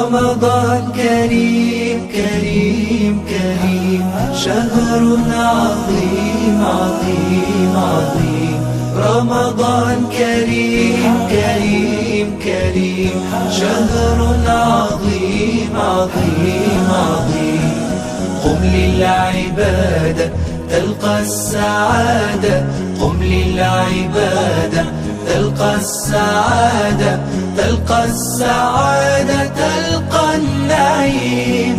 رمضان كريم كريم كريم شهر عظيم عظيم عظيم رمضان كريم كريم كريم شهر عظيم عظيم عظيم قم للعبادة تلقى السعادة قم للعبادة تلقى السعادة تلقى السعادة تلقى النعيم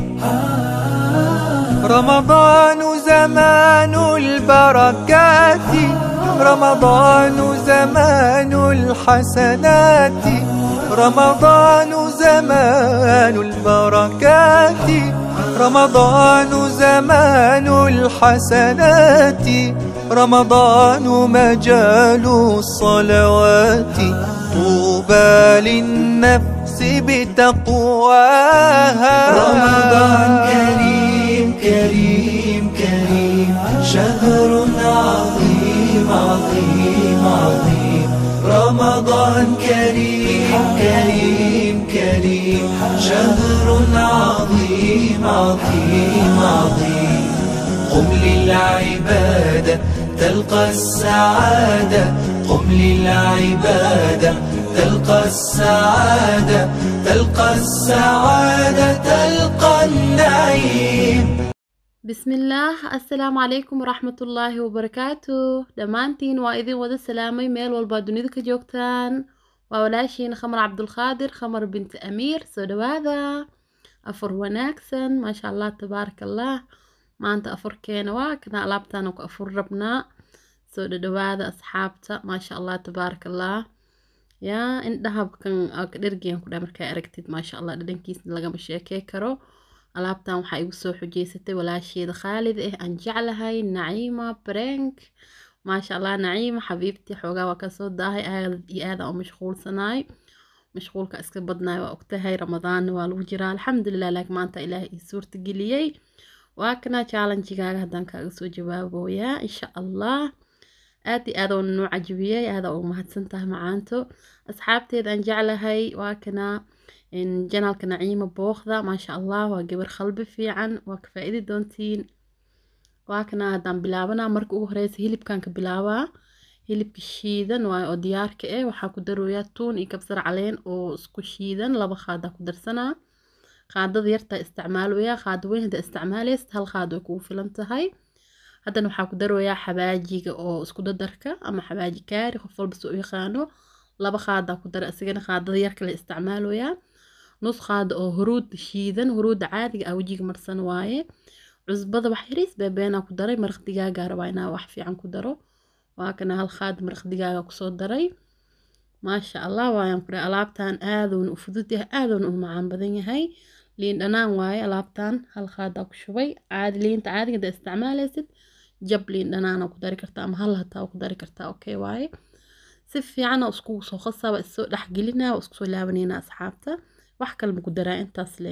رمضان زمان البركات رمضان زمان الحسنات رمضان زمان البركات رمضان زمان الحسنات رمضان مجال الصلوات طوبى للنفس بتقواها رمضان كريم كريم كريم شهر عظيم عظيم عظيم رمضان كريم كريم كريم شهر عظيم عظيم عظيم قم للعبادة تلقى السعادة قم للعبادة تلقى السعادة تلقى السعادة تلقى النعيم bismillaah assalaamu calaykum waraxmatullaahi wabarakaatu dhammaantiin waa idin wada salaamay meel walbaa dunida ka joogtaan waa walaashiin khamar cabdulqaadir khamar binti amiir soo dhawaada afar wanaagsan maasha allah tabaaraka allah maanta afarkeena waa kana alaabtaana ku afur rabnaa soo dhadhawaada asxaabta maasha allah tabaaraka allah yaa indhahabkan ka dhergeen kudha markaa aragtid maasha allah dhadhankiisna lagama sheekey karo alaabtan waxaa igu soo xujeysatay walaasheeda khaalid ah aan jeclahay naciima brank maasha allah naciima xabiibtii xoogaa waa kasoo daahay aad iyo aad aan u mashquulsanaay mashquulka iska badnaay waa ogtahay ramadaanna waa lagu jiraa alxamdulilah laakiin maanta ilaah ii suurta geliyey waa kana challengigaaga haddaan kaaga soo jawaaboyaa insha allah aad iyo aad oon noo cajabiyey aada u mahadsan tahay macaanto asxaabteeda aan jeclahay waa kana janaalka naciima booqda maasha allah waa gabar qalbi fiican waa ka faa-idi doontiin waa kana haddaan bilaabanaa marka ugu horeysa hilibkan ka bilaabaa hilibka shiidan waa oo diyaarka eh waxaa ku darooyaa tuun iyo kabsar caleen oo isku shiidan laba qaadaa ku darsanaa qaadada yartaa isticmaaloyaa qaada weyn haddaa isticmaaleysid hal qaad way kugu filan tahay haddana waxaa ku darooyaa xabaajiga oo isku dadarka ama xabaaji kaari qof walba soo yaqaano laba qaadaa ku dara isagana qaadada yarka la isticmaaloyaa nus qaada oo huruud shiidan huruudda caadiga ah wejiga marsan waaye cusbada wax yariis beebeenaa ku daray maraq digaaga rabaa inaa wax fiican ku daro waa kana hal qaad maraq digaaga kusoo daray maasha allah waayaan ku dhahay alaabtan aadoona u fudud yahay aadoona u macaan badan yahay liin dhanaan waaye alaabtan hal qaadaa ku shubay caadi liinta caadiga haddaa isticmaaleysid jab liin dhanaana ku dari kartaa ama hal hataa ku dari kartaa okay waaye si fiican oo iskugu soo khasaba issoo dhexgelinaa oo isku soo laabanayna asxaabta wax kale maku daraa intaas le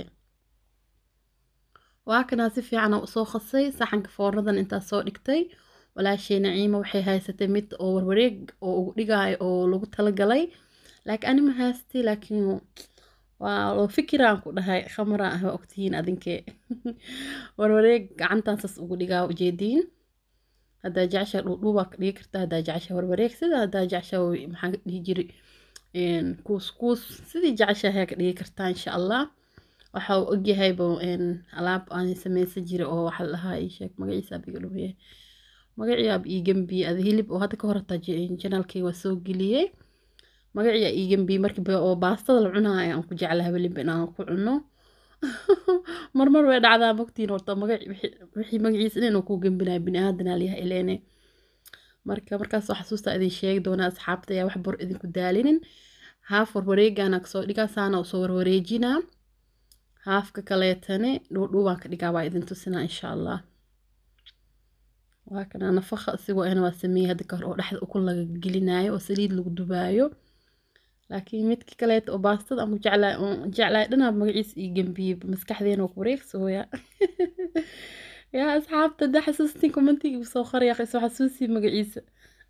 waa kanaa si fiican oo usoo khasay saxanka foornadan intaas soo dhigtay walaashay naciima waxay haysatay mid oo warwareeg oo ugu dhigaayo oo lagu talagalay laakiin anima haystay laakiin waa loo fikiraan ku dhahay khamara ah waa ogtihiin adinkee warwareeg gacantaasas ugu dhigaa ujeediin haddaa jecesha dhuudhuubaa ka dhigi kartaa haddaa jecesha warwareeg sida haddaa jecesha maxaa dhihi jiri kuus kuus sidii jeceshahay ka dhigi kartaa insha allah waxa uu ogyahayba alaab aan sameysan jiray oo waxa lahaa ii sheeg magaciisa biga dhumiye magacii ab iigambi ada hilib oo hadda ka hor hataa janaalkay waa soo geliyey magacii iigambi markii oo baastada la cunaayo aan ku jeclahay weliba inaan ku cuno marmar way dhacdaa mogtiin horta magac wixii magaciisa inuu ku gembinayo bini-aadanaa layahay ileene marka markaas waa xasuusta idin sheegi doonaa asxaabta ayaa wax bor idinku daalinin haaf warwareegana kasoo dhigaa saana usoo warwareejinaa haafka kaleetane dhuudhuubaan ka dhigaa waa idin tusinaa insha allah waa kana nafaqa isigoo ana waa sameeyey hadda kahor oo dhexda ukun laga gelinayo oo saliid lagu dubaayo laakiin midki kaleeta oo baastada aan ku jeclaay jeclaay dhanaa magaciisa ii gambiyey maskaxdeena oo ku wareegsooya yaa asxaabta haddaa xasuustiin commentiga soo qoraya soo xasuusii magaciisa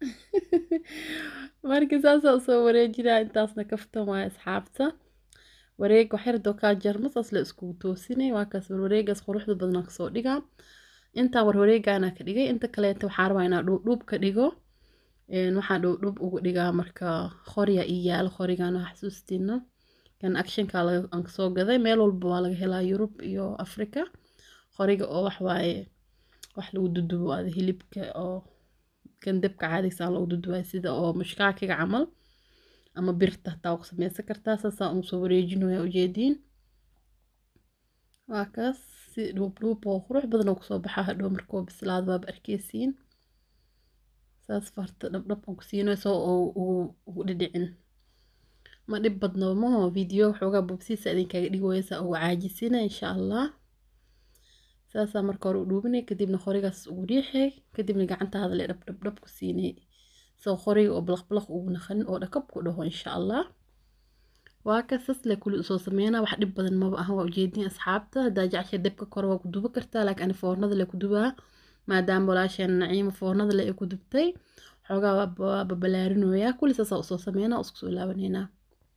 marka saasaa usoo wareejinaa intaasna kaftan waaya asxaabta wareeg waxyar doo kaa jarmo saas la iskugu toosinay waa kaas warwareegaas quruxda badnaa kasoo dhigaa intaa warwareegaana ka dhigay inta kaleeta waxaa rabaa inaa dhuubdhuub ka dhigo waxaa dhuubdhuub ugu dhigaa marka qorya ii yaalo qorigan waa xasuustiina kan actionka aan kasoo gaday meel walba waa laga helaa yurub iyo africa qoriga oo waxwaaye wax lagu dudubo ada hilibka oo kan dabka caadigsaan lagu dudubayo sida oo mushkaakiga camal ama birta hataa waa ku sameysan kartaa saasaa ugu soo wareejinaya ujeediin waa kaas si dhuubdhuub oo qurux badan oo kusoo baxaa hadhow markuu bislaado waaba arkeysiin saas farta dhabdhab aan ku siinayso oo ugu dhidhicin ma dhib badno maho video waxoogaa bobsiisa idinkaga dhigooyasa ugu caajisina insha allah saasaa marka hore u dhuubinay kadibna qorigaas ugu riixay kadibna gacantaada le dhabdhabdhab ku siinay soo qoriga oo balaqbalaq ugu naqanin oo dhakab ku dhaho insha allah waa ka sasle kuli usoo sameynaa wax dhib badan maba aha waa ujeedin asxaabta haddaa jecesha dabka kore waa ku duba kartaa laakiin ani foornada le ku dubaa maadaama walaasheen naciima foornada le ay ku dubtay xoogaa waa babalaarinooyaa kuli saasaa usoo sameynaa isku soo laabaneynaa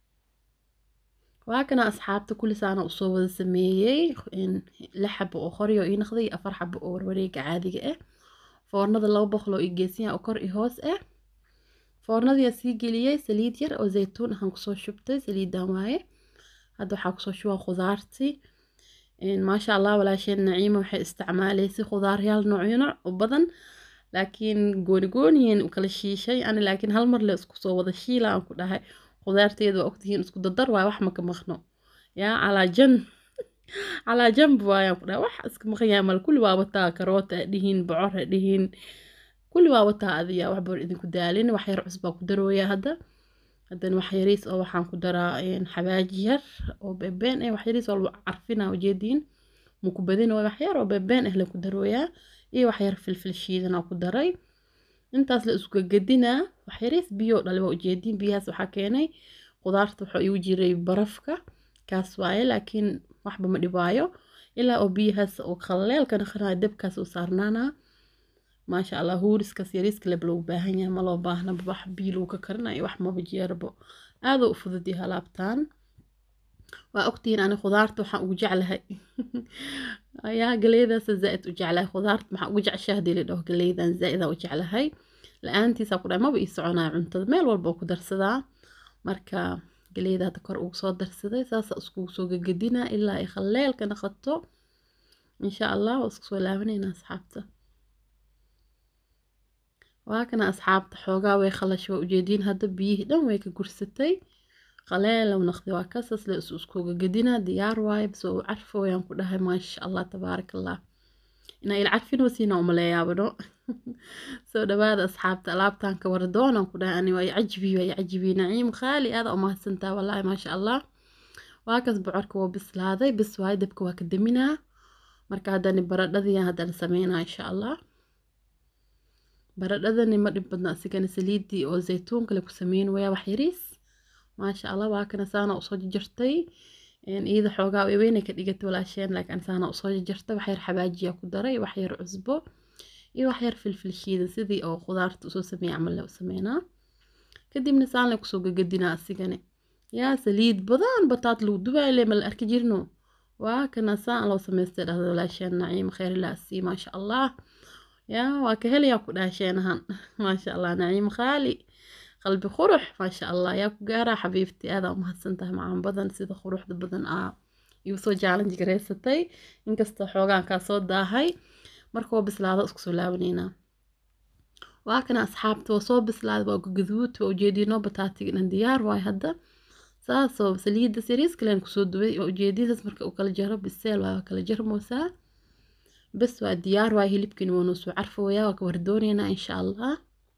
waa kana asxaabta kulisaana usoo wada sameeyey lix xabo oo qoryo ii naqday iyo afar xabo oo warwareega caadiga ah foornada laba boqol oo ii geesiya oo kor i hoos ah foornadiyaa sii geliyey saliid yar oo zaytuun ahaan kusoo shubtay saliidan waaye hadda waxaa kusoo shubaa khudaartii maasha allah walaasheen naciima waxay isticmaalaysay khudaaryaal noocyo nooc u badan laakiin gooni goonihiin u kala shiishay ani laakiin hal mar le isku soo wada shiila aan ku dhahay khudaarteeda waa ogtihiin isku dadar waay wax maka maqno yaa calaa jan calaa janb waayaan ku dhahay wax iska maqan yahay mal kulli waa wataa karoota dhihiin bocor ha dhihiin kulli waa wataa adiya wax bor idinku daalin wax yar cusbaa ku darooya hadda haddana wax yariis oo waxaan ku daraa xabaaji yar oo beebeen eh wax yariis oo carfina ujeediin muku badin oo wax yar oo beebeen ah la ku darooyaa iyo wax yar filfil shiidan oo ku daray intaas la isku gadinaa wax yariis biyo dhali waa ujeediin biyahaas waxaa keenay qudaarta waxaa igu jiray barafka kaas waaye laakiin waxba ma dhibaayo ilaa oo biyahaas oo khaleelka naqanaya dabkaas u saarnaanaa maasha allah huuriskaas yariiska leb loogu baahan yahay ma loo baahna wax biyo lagu ka karinayo wax maba jeerabo aada u fudud yahay alaabtaan waa ogtihiin ani khudaarta waxaan ugu jeclahay yaa galeydaas zaaid u jeclahay khudaarta maxaa ugu jeceshaa hadii la dhaho galeydan zaaidaan u jeclahay la-aantiisaa ku dhahay maba ii soconaya cuntada meel walba oo ku darsadaa marka galeyda hadda kor ugu soo darsaday saasa iskugu soo gagadinaa ilaa ay khaleelka naqato insha allah waa isku soo laabanayna asxaabta waa kana asxaabta xoogaa way khalashay waa ujeediin hadda biyihii dhan way ka gursatay qaleelow naqdi waa kasas la is iskuga gadinaa diyaar waaye bas waa u carfo wayaan ku dhahay maasha allah tabaaraka allah inaa il carfinoo siinaa umaleeyaabano soo dhawaada asxaabta alaabtan ka wara doonaan ku dhahay ani waa i cajibi waa i cajibi naciim khaali aada umahadsantaa wallaahi maasha allah waa kas bocorka waa bislaaday bis waaye dabka waa ka daminaa marka haddani baradhadii haddana sameynaa insha allah baradhadani ma dhib badna asigana saliidii oo zaytuunka le ku sameyn wayaa wax yariis maasha allah waa kana saana usoo jarjartay iyada xoogaa weynay ka dhigatay walaasheen laakiin saana usoo jarjartay wax yar xabaajiya ku daray wax yar cusbo iyo wax yar filfil shiidan sidii oo khudaarta usoo sameeyay camal le u sameynaa kadibna saan le kusoo gagadinaa asigane yaa saliid badan bataat lagu dubaay le mala arki jirno waa kana saan loo samaystay dhahda walaasheen naciim khayr ilaa sii maasha allah yaa waa ka helayaa ku dhaasheenahan maasha allah naciim khaali qalbi qurux maasha allah yaa ku gaaraa xabiibtii aadaa umahadsan tahay macaan badan sida quruxda badan aa igu soo jaalanji garaysatay inkastoo xoogaan kaa soo daahay marka waa bislaado isku soo laabaneynaa waa kana asxaabta waa soo bislaaday waa gaduud waa ujeediinoo bataatiga dhan diyaar waay hadda saasoo saliidda sariis kalen kusoo dubay waa ujeediinsaas marka u kala jaro biseel waa kala jarmoosaa bas waa diyaar waay hilibkiina waa noo soo carfoyaa waa ka wardooneynaa insha allah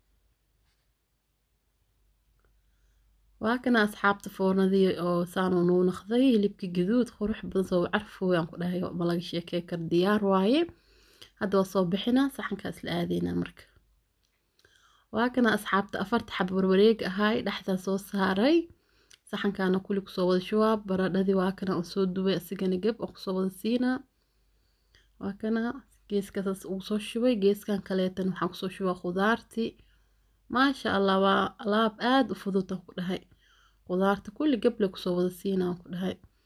waa kana asxaabta foornadii oo saanoo noo naqday hilibkii gaduud qurux badan soo carfooyaan ku dhahay ma laga sheekey kar diyaar waaye hadda waa soo bixinaa saxankaas la aadeynaa marka waa kana asxaabta afarta xab warwareeg ahaay dhexdaa soo saaray saxankaana kuli kusoo wada shubaab baradhadii waa kana oo soo dubay asigana geb oo kusoo wada siinaa waa kana geeskasaas ugu soo shubay geeskan kaleetan waxaan kusoo shubaa khudaartii maasha allah waa alaab aada u fududan ku dhahay khudaarta kulli geble kusoo wada siinaan ku dhahay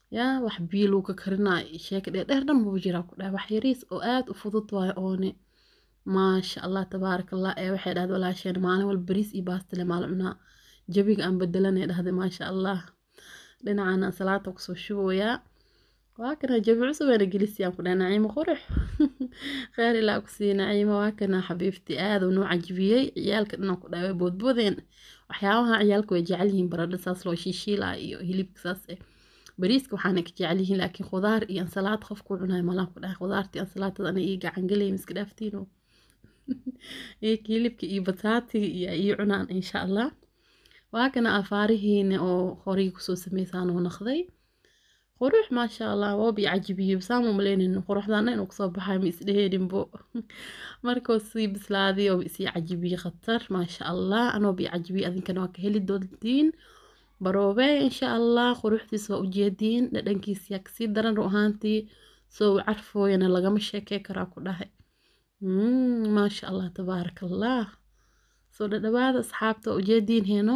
yaa wax biyo lagu ka karinaayo iyo sheeka dheer dheer dhan maba jiraa ku dhahay wax yariis oo aad u fudud waayo oone maasha allah tabaaraka allah ee waxay dhahday walaasheen maalin walba bariis iyo baastale maala cunaa jabiga aan bedelanay dhahday maasha allah dhinacana salaata kusoo shubayaa waa kana jabi cusub aana gelisiyaan ku dhahay naciimo qurux kheyr ilaa kusii naciimo waa kana xabiibti aad uu noo cajibiyey ciyaalka dhinan ku dhahay way boodboodeen waxyaabaha ciyaalka way jecel yihiin baradho saas loo shiishiilaa iyo hilibka saas eh bariiska waxaana ka jecel yihiin laakiin khudaar iyo ansalaad qofku cunayo malaan ku dhahay khudaartii ansalaatada ana ii gacan gelaya miska dhaaftiino iyo hilibka iyo bataatiga iyo ii cunaan insha allah waa kana afaarihiina oo horay kusoo sameysaan oo naqday qurux maasha allah woobi cajibiyo saama maleynin quruxdaana inuu kasoo baxay ma isdheheninbo markuu sii bislaaday oo isii cajibiye khatar maasha allah anoo bi cajibiye adinkana waa ka heli doontiin baroobe insha allah quruxdiisa waa ujeediin dhadhankiisa yaa kasii daran ru ahaantii soo carfooyana lagama sheekey karaa ku dhahay maasha allah tabaaraka allah soo dhadhawaada asxaabta waa ujeediin heeno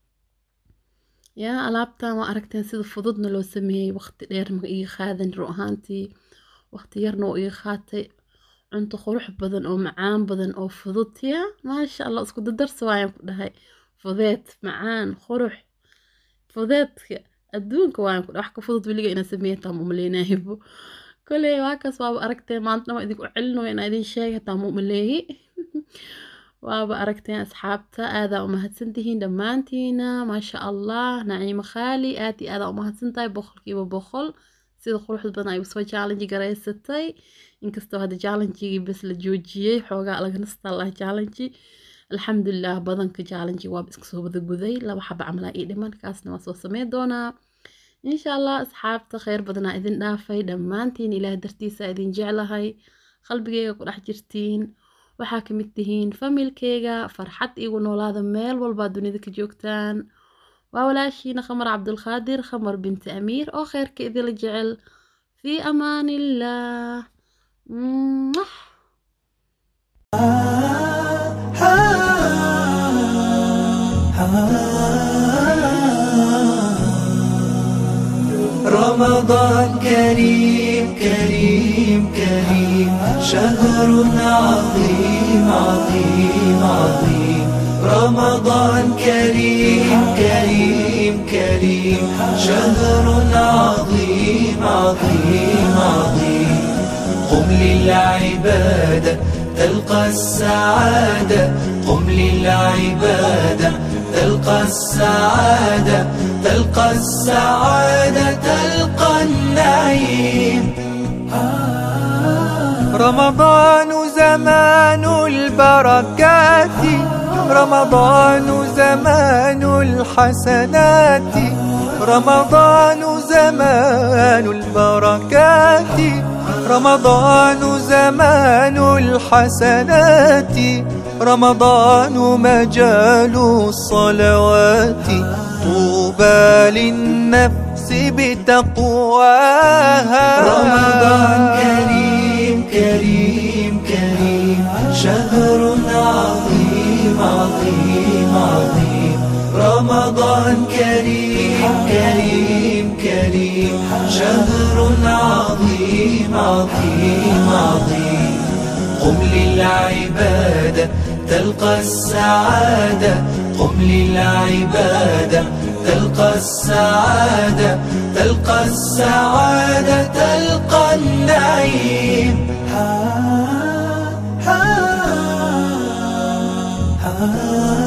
yaa alaabtan waa aragteen sida fududna loo sameeyey waqti dheer ma iga qaadan ru ahaantii waqti yarna oo iga qaatay cunto qurux badan oo macaan badan oo fudud yaa maasha allah isku dadarsa waayaan ku dhahay fudeed macaan qurux fudeedka adduunka waayaan ku dhahay wax ka fudud weliga inaa sameeya taa mumaleynaaybo koley waakaas waaba aragteen maanta dhama idinku celinoya inaa idin sheega taa mumaleeyi waaba aragteen asxaabta aadaa umahadsantihiin dhammaantiina maasha allah naciimo khaali aad iyo aadaa umahadsan tahay boqolkiiba boqol sida quruxda badan ay usoo challenge garaysatay inkastoo hadda challengigii bes la joojiyey xoogaa laga nastaa lah challenge alxamdulilah badanka challenge waaba iska soo wada guday laba xaba camalaa ii dhiman kaasna waa soo sameyn doonaa insha allah asxaabta kheyr badanaa idin dhaafay dhammaantiin ilaah dartiisa idin jeclahay qalbigeyga ku dhex jirtiin waxaa ka mid tihiin familkeyga farxad igu noolaada meel walbaa dunida ka joogtaan waa walaashiina khamar cabdulqaadir khamar binti amiir oo kheyrka idila jecel fii amaan illah رمضان كريم كريم كريم شهر عظيم عظيم عظيم رمضان كريم كريم كريم شهر عظيم عظيم عظيم قم للعبادة تلقى السعادة قم للعبادة تلقى السعادة تلقى السعادة تلقى النعيم رمضان زمان البركات رمضان زمان الحسنات رمضان زمان البركات رمضان زمان الحسنات رمضان مجال الصلوات طوبى للنفس بتقواها رمضان كريم كريم كريم شهر عظيم عظيم عظيم رمضان كريم كريم كريم شهر عظيم عظيم عظيم قم للعبادة تلقى السعادة قم للعبادة تلقى السعادة تلقى السعادة تلقى النعيم ها ها ها